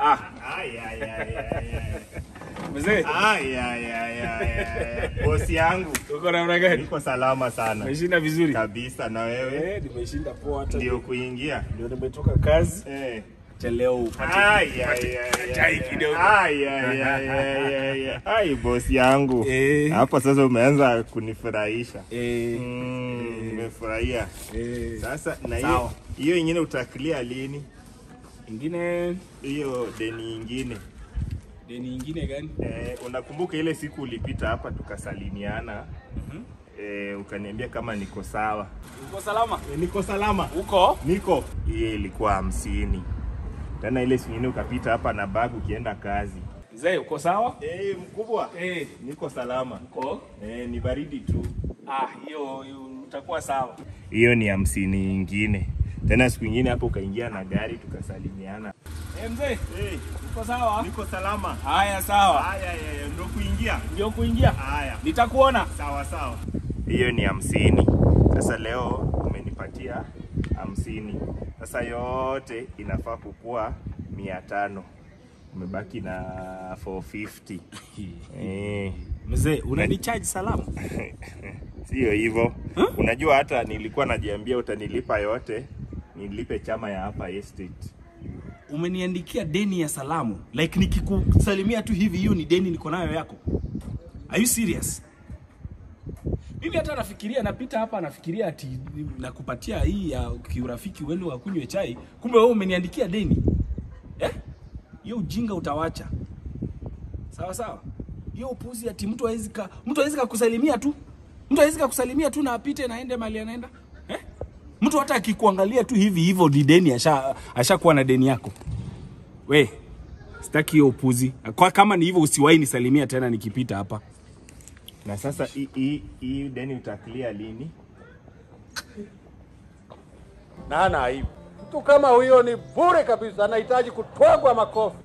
Ah, Ai, ai, ai, ai, ai. mzee, Ai, ai, ai, ai, ai. Bosi yangu uko namna gani? niko salama sana Umeshinda vizuri? kabisa, na wewe Eh, nimeshinda poa hata ndio kuingia ndio nimetoka kazi. eh. Cha leo upate Ai, ai, ai, chai ai, kidogo. ai, ai, ai, ai, ai, ai. Ai, bosi yangu Eh. hapo sasa umeanza kunifurahisha. eh, Mm, Nimefurahia eh, sasa. Na hiyo Sawa. hiyo ingine utakilia lini? ingine Hiyo deni ingine deni nyingine gani? eh, unakumbuka ile siku ulipita hapa tukasalimiana Mhm. eh, ukaniambia kama niko sawa. Uko salama? Eh, niko salama Uko? niko. Hiyo ilikuwa hamsini. Tena ile siku ingine ukapita hapa na bag ukienda kazi. Mzee, uko sawa? Eh, mkubwa Eh, niko salama. uko? Eh, ni baridi tu. Ah, hiyo hiyo utakuwa sawa. Hiyo ni hamsini ingine. Tena siku ingine hapo ukaingia na gari tukasalimiana. Eh, mzee, Eh, uko sawa? niko salama. Haya, sawa. Haya, haya, ndio kuingia. Ndio kuingia. Haya. Nitakuona. Sawa sawa. Hiyo ni hamsini. Sasa leo umenipatia hamsini. Sasa yote inafaa kukua mia tano. Umebaki na 450. Eh, Mzee, unanicharge salamu? sio hivyo. Huh? Unajua hata nilikuwa najiambia utanilipa yote, nilipe chama ya hapa estate. Umeniandikia deni ya salamu. Like nikikusalimia tu hivi hiyo ni deni niko nayo yako. Are you serious? Mimi hata nafikiria napita hapa nafikiria ati nakupatia hii ya kiurafiki uende wakunywe chai. Kumbe wewe umeniandikia deni. Eh? Hiyo ujinga utawacha. Sawa sawa. Hiyo upuzi ati mtu hawezi ka mtu hawezi kukusalimia tu. Mtu hawezi kukusalimia tu na apite na aende mali anaenda. Eh? Mtu hata akikuangalia tu hivi hivyo ni deni asha ashakuwa na deni yako. We, sitaki hiyo upuzi. Kwa kama ni hivyo usiwahi nisalimia tena nikipita hapa. Na sasa hii- hii hii deni utaklia lini? na hana aibu. Mtu kama huyo ni bure kabisa, anahitaji kutwagwa makofi.